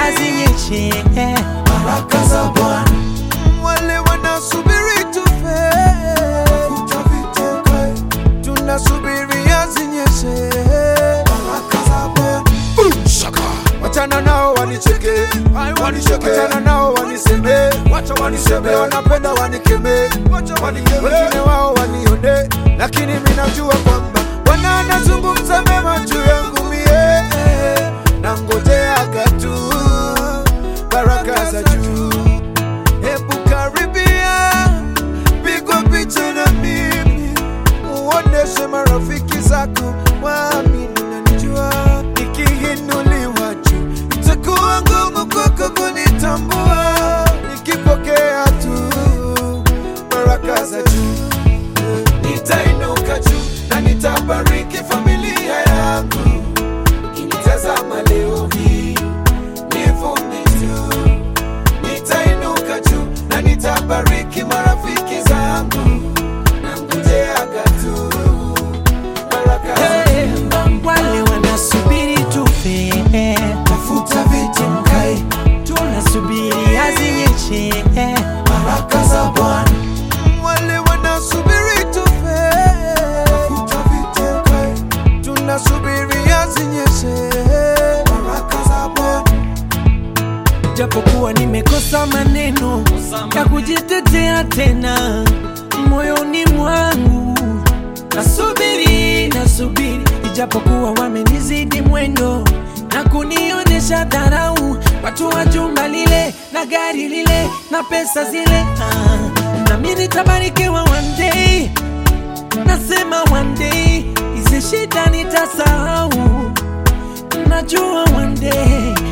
zinyeshe baraka za Bwana wale wanasubiri tufe, utaviteka, tunasubiria zinyeshe. baraka za Bwana Wachana nao wanicheke, wanicheke. wachana nao waniseme, wacha waniseme, wanapenda wanikeme, wengine wao wanione, lakini mimi najua kwamba Bwana anazungumza mema juu yangu mie, na ngojeaga tu baraka za juu. Hebu karibia, pigwa picha na mimi, uoneshe marafiki zako waamini unanijua. Nikiinuliwa juu, itakuwa ngumu kwako kunitambua, nikipokea tu baraka za juu nitainuka juu na nitabariki familia yangu. Ukinitazama leo hii nivune tu, nitainuka juu na nitabariki marafiki zangu na ngojeaga tu baraka za Hey, wale wanasubiri tufe tafuta viti mkae, tunasubiria zinyeshe baraka za Bwana wale wanasubiri tufe, tafuta viti mkae, tunasubiria zinyeshe. baraka za Bwana japokuwa nimekosa maneno ya kujitetea tena moyoni mwangu nasubiri nasubiri ijapokuwa wamenizidi mwendo na kunionyesha dharau watu wa jumba lile na gari lile na pesa zile ah, nami nitabarikiwa one day nasema one day hizi shida nitasahau najua one day